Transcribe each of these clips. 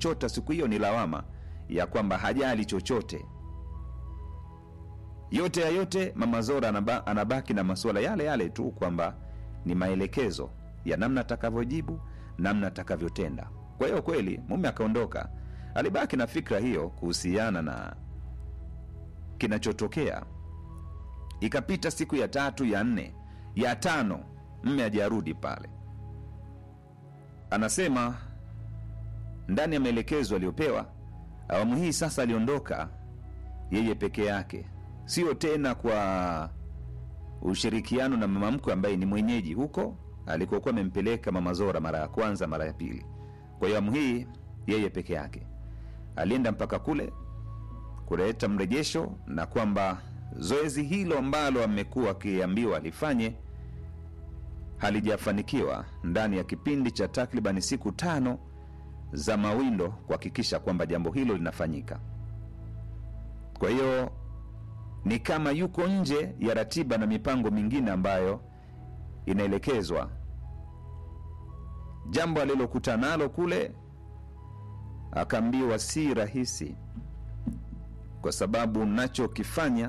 alichota siku hiyo ni lawama ya kwamba hajali chochote. Yote ya yote, mama Zora anaba, anabaki na masuala yale yale tu kwamba ni maelekezo ya namna atakavyojibu, namna atakavyotenda. Kwa hiyo kweli mume akaondoka, alibaki na fikra hiyo kuhusiana na kinachotokea. Ikapita siku ya tatu, ya nne, ya tano, mme hajarudi pale. Anasema ndani ya maelekezo aliyopewa awamu hii sasa, aliondoka yeye peke yake, sio tena kwa ushirikiano na mama mkwe ambaye ni mwenyeji huko alikokuwa amempeleka mama Zora mara ya kwanza, mara ya pili. Kwa hiyo awamu hii yeye peke yake alienda mpaka kule kuleta mrejesho, na kwamba zoezi hilo ambalo amekuwa akiambiwa alifanye halijafanikiwa ndani ya kipindi cha takribani siku tano za mawindo kuhakikisha kwamba jambo hilo linafanyika. Kwa hiyo ni kama yuko nje ya ratiba na mipango mingine ambayo inaelekezwa. Jambo alilokutana nalo kule, akaambiwa si rahisi, kwa sababu nachokifanya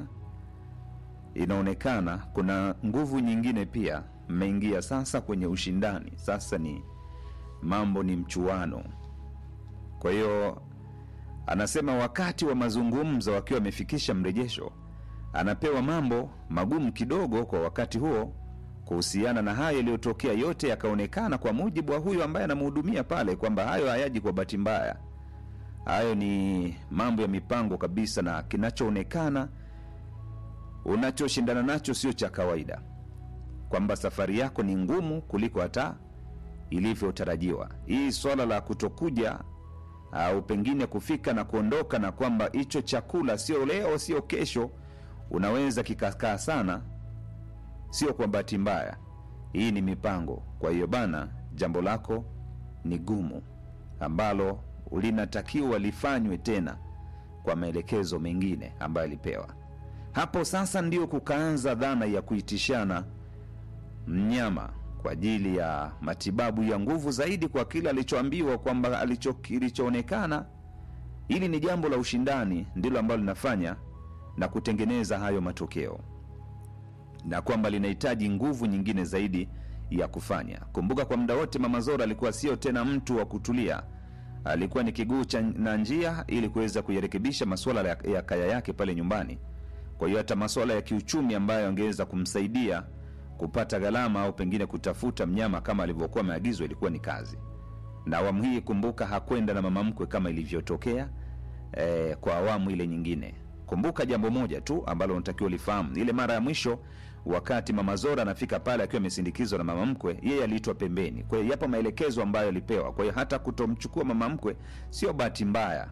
inaonekana kuna nguvu nyingine pia mmeingia sasa kwenye ushindani. Sasa ni mambo ni mchuano. Kwa hiyo anasema wakati wa mazungumzo, wakiwa wamefikisha mrejesho, anapewa mambo magumu kidogo kwa wakati huo kuhusiana na hayo yaliyotokea. Yote yakaonekana kwa mujibu wa huyu ambaye anamhudumia pale kwamba hayo hayaji kwa bahati mbaya, hayo ni mambo ya mipango kabisa, na kinachoonekana unachoshindana nacho sio cha kawaida, kwamba safari yako ni ngumu kuliko hata ilivyotarajiwa. Hii swala la kutokuja au pengine kufika na kuondoka, na kwamba hicho chakula sio leo, sio kesho, unaweza kikakaa sana, sio kwa bahati mbaya. Hii ni mipango. Kwa hiyo bana, jambo lako ni gumu ambalo linatakiwa lifanywe tena kwa maelekezo mengine ambayo alipewa hapo. Sasa ndio kukaanza dhana ya kuitishana mnyama kwa ajili ya matibabu ya nguvu zaidi kwa kile alichoambiwa kwamba alicho kilichoonekana. Hili ni jambo la ushindani, ndilo ambalo linafanya na kutengeneza hayo matokeo, na kwamba linahitaji nguvu nyingine zaidi ya kufanya. Kumbuka, kwa muda wote Mama Zora alikuwa sio tena mtu wa kutulia, alikuwa ni kiguu cha na njia ili kuweza kuyarekebisha masuala ya, ya kaya yake pale nyumbani. Kwa hiyo hata masuala ya kiuchumi ambayo angeweza kumsaidia kupata gharama au pengine kutafuta mnyama kama alivyokuwa ameagizwa ilikuwa ni kazi. Na awamu hii kumbuka, hakwenda na mama mkwe kama ilivyotokea eh, kwa awamu ile nyingine. Kumbuka jambo moja tu ambalo unatakiwa ulifahamu, ile mara ya mwisho wakati mama Zora anafika pale akiwa amesindikizwa na mama mkwe, yeye aliitwa pembeni. Kwa hiyo yapo maelekezo ambayo alipewa. Kwa hiyo hata kutomchukua mama mkwe sio bahati mbaya,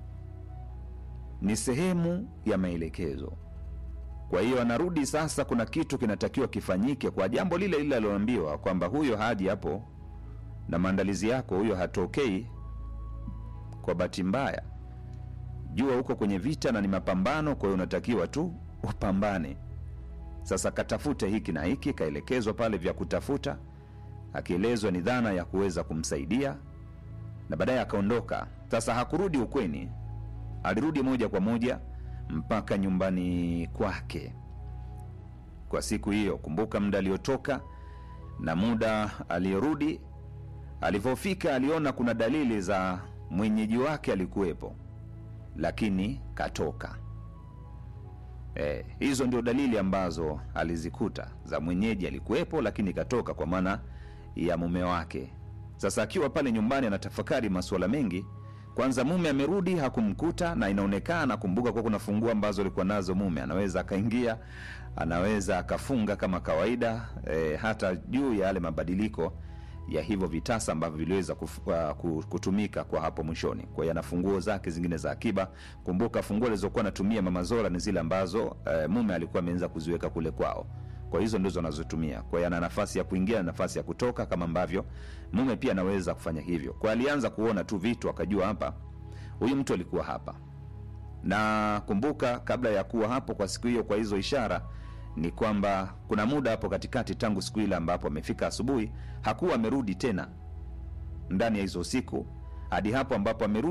ni sehemu ya maelekezo. Kwa hiyo anarudi sasa, kuna kitu kinatakiwa kifanyike kwa jambo lile lile aliloambiwa kwamba huyo haji hapo na maandalizi yako, huyo hatokei kwa bahati mbaya. Jua huko kwenye vita na ni mapambano, kwa hiyo unatakiwa tu upambane. Sasa katafute hiki na hiki, kaelekezwa pale vya kutafuta, akielezwa ni dhana ya kuweza kumsaidia, na baadaye akaondoka. Sasa hakurudi ukweni, alirudi moja kwa moja mpaka nyumbani kwake kwa siku hiyo. Kumbuka muda aliotoka na muda aliyorudi. Alivyofika aliona kuna dalili za mwenyeji wake alikuwepo, lakini katoka. E, hizo ndio dalili ambazo alizikuta za mwenyeji alikuwepo, lakini katoka, kwa maana ya mume wake. Sasa akiwa pale nyumbani anatafakari masuala mengi kwanza mume amerudi hakumkuta, na inaonekana kumbuka, kwa kuna funguo ambazo alikuwa nazo mume, anaweza akaingia, anaweza akafunga kama kawaida e, hata juu ya yale mabadiliko ya hivyo vitasa ambavyo viliweza uh, kutumika kwa hapo mwishoni. Kwa hiyo ana funguo zake zingine za akiba. Kumbuka funguo alizokuwa anatumia mama Zora ni zile ambazo e, mume alikuwa ameanza kuziweka kule kwao kwa hizo ndizo anazotumia. Kwa hiyo ana nafasi ya kuingia na nafasi ya kutoka, kama ambavyo mume pia anaweza kufanya hivyo. Kwa alianza kuona tu vitu, akajua hapa huyu mtu alikuwa hapa. Na kumbuka, kabla ya kuwa hapo kwa siku hiyo, kwa hizo ishara ni kwamba kuna muda hapo katikati, tangu siku ile ambapo amefika asubuhi, hakuwa amerudi tena ndani ya hizo siku hadi hapo ambapo amerudi